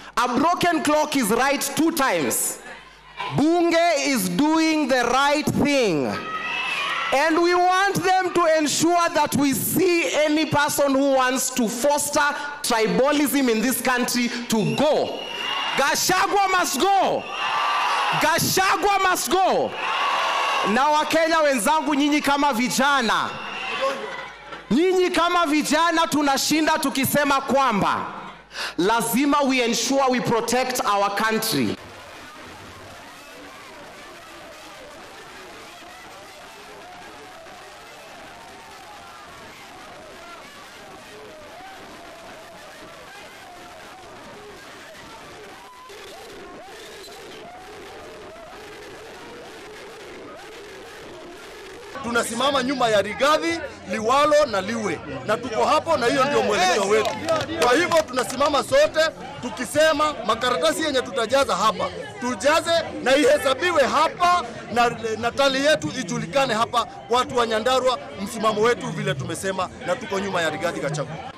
A broken clock is right two times. Bunge is doing the right thing. And we want them to ensure that we see any person who wants to foster tribalism in this country to go. Gashagwa must go. Gashagwa must go. Na Wakenya wenzangu, nyinyi kama vijana, nyinyi kama vijana tunashinda tukisema kwamba lazima we ensure we protect our country. tunasimama nyuma ya Rigathi, Liwalo na Liwe, na tuko hapo, na hiyo ndio mwelekeo wetu. Kwa hivyo tunasimama sote tukisema makaratasi yenye tutajaza hapa tujaze na ihesabiwe hapa na, na tali yetu ijulikane hapa, watu wa Nyandarua, msimamo wetu vile tumesema, na tuko nyuma ya Rigathi Gachagua.